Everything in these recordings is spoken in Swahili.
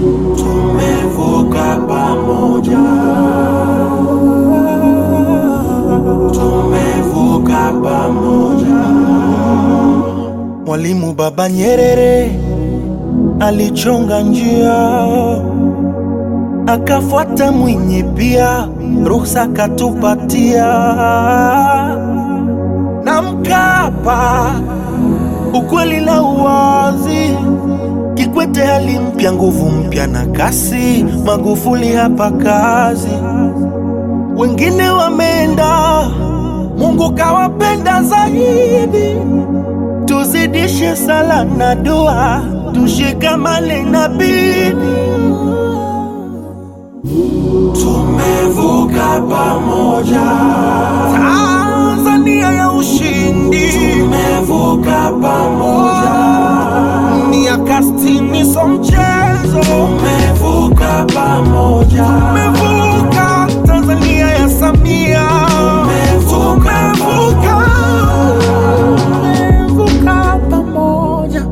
tumevuka pamoja, tumevuka pamoja. Mwalimu Baba Nyerere alichonga njia, akafuata Mwinyi pia, ruhusa katupatia na Mkapa, ukweli na uwazi. Kikwete hali mpya, nguvu mpya na kasi. Magufuli hapa kazi, wengine wameenda, Mungu kawapenda zaidi. Tuzidishe sala na dua, tushikamane na bidii. Tumevuka pamoja, Tanzania ya ushindi, tumevuka pamoja, miaka sitini so mchezo. tumevuka pamoja, Tumevuka Tanzania ya Samia, tumevuka tumevuka, tumevuka pamoja.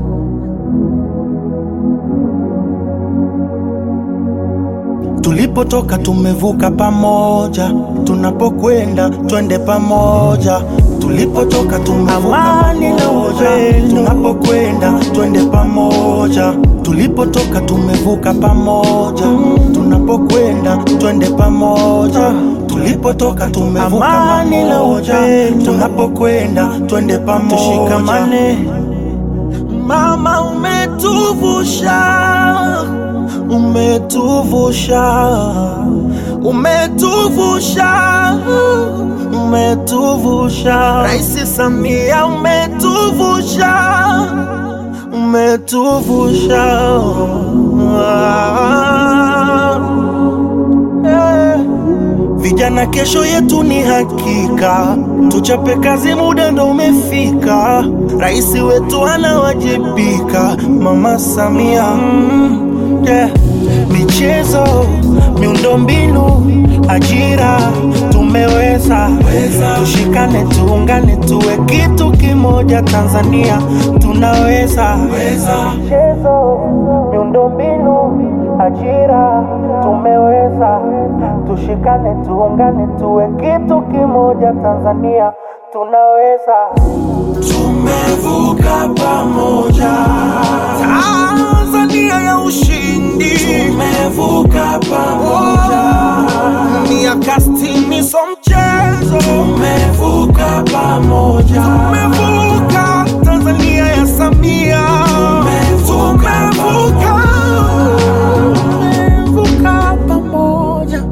Tulipotoka tumevuka pamoja, tunapokwenda twende pamoja. Tulipotoka tumevuka pamoja, tunapokwenda twende pamoja. Tulipotoka tumevuka pamoja, tunapokwenda twende pamoja. Tulipotoka tumevuka pamoja, tunapokwenda twende pamoja. Tushikamane. Mama umetuvusha, umetuvusha, umetuvusha, umetuvusha. Rais Samia umetuvusha, umetuvusha. Eh. Vijana, kesho yetu ni hakika, tuchape kazi, muda ndo umefika. Rais wetu anawajibika, Mama Samia. Mm, yeah. Michezo, miundombinu, ajira, tumeweza. Tushikane, tuungane, tuwe kitu kimoja. Tanzania tunaweza. Michezo, miundombinu, ajira, tumeweza. Tushikane, tuungane, tuwe kitu kimoja. Tanzania tunaweza. tumevuka pamoja, Tanzania ya ushindi, tumevuka pamoja, miaka sitini so mchezo. tumevuka pamoja, Tumevuka Tanzania ya Samia, tumevuka tumevuka, tumevuka pamoja.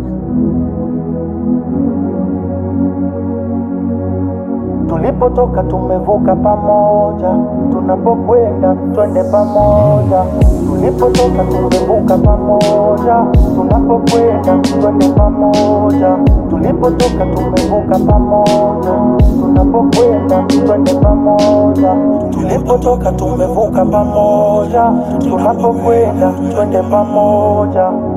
Tulipotoka tumevuka pamoja, tunapokwenda twende pamoja. Tulipotoka tumevuka pamoja, tunapokwenda twende pamoja. Tulipotoka tumevuka pamoja, tunapokwenda twende pamoja. Tulipotoka tumevuka pamoja, tunapokwenda twende pamoja.